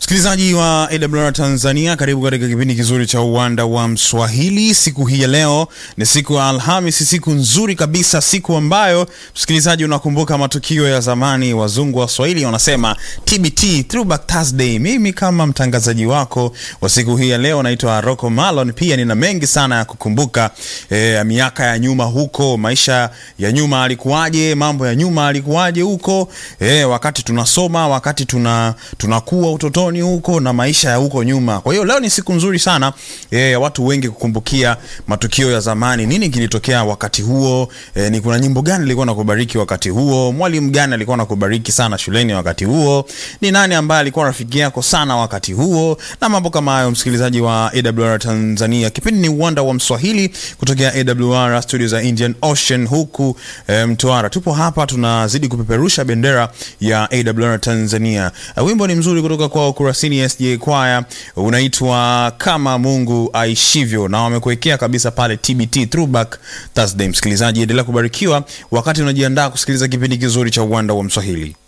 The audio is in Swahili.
Msikilizaji wa AWR Tanzania, karibu katika kipindi kizuri cha uwanda wa Mswahili. Siku hii ya leo ni siku ya Alhamisi, siku nzuri kabisa, siku ambayo msikilizaji unakumbuka matukio ya zamani. Wazungu wa Swahili wanasema TBT, Throwback Thursday. Mimi kama mtangazaji wako wa siku hii ya leo naitwa Rocco Malon. Pia nina mengi sana ya kukumbuka e, miaka ya nyuma huko, maisha ya nyuma alikuwaje, mambo ya nyuma alikuwaje huko e, wakati tunasoma, wakati tuna tunakuwa utotoni huko na maisha ya huko nyuma. Kwa hiyo leo ni siku nzuri sana e, ya watu wengi kukumbukia matukio ya zamani, nini kilitokea wakati huo e, ni kuna nyimbo gani ilikuwa nakubariki wakati huo, mwalimu gani alikuwa nakubariki sana shuleni wakati huo, ni nani ambaye alikuwa rafiki yako sana wakati huo, na mambo kama hayo. Msikilizaji wa AWR Tanzania, kipindi ni uwanda wa Mswahili kutokea AWR studio za Indian Ocean huku e, Mtwara. Tupo hapa tunazidi kupeperusha bendera ya AWR Tanzania. E, wimbo ni mzuri kutoka kwa Kurasini SJ Choir unaitwa kama Mungu aishivyo, na wamekuwekea kabisa pale TBT Throwback Thursday. Msikilizaji, endelea kubarikiwa wakati unajiandaa kusikiliza kipindi kizuri cha uwanda wa Mswahili.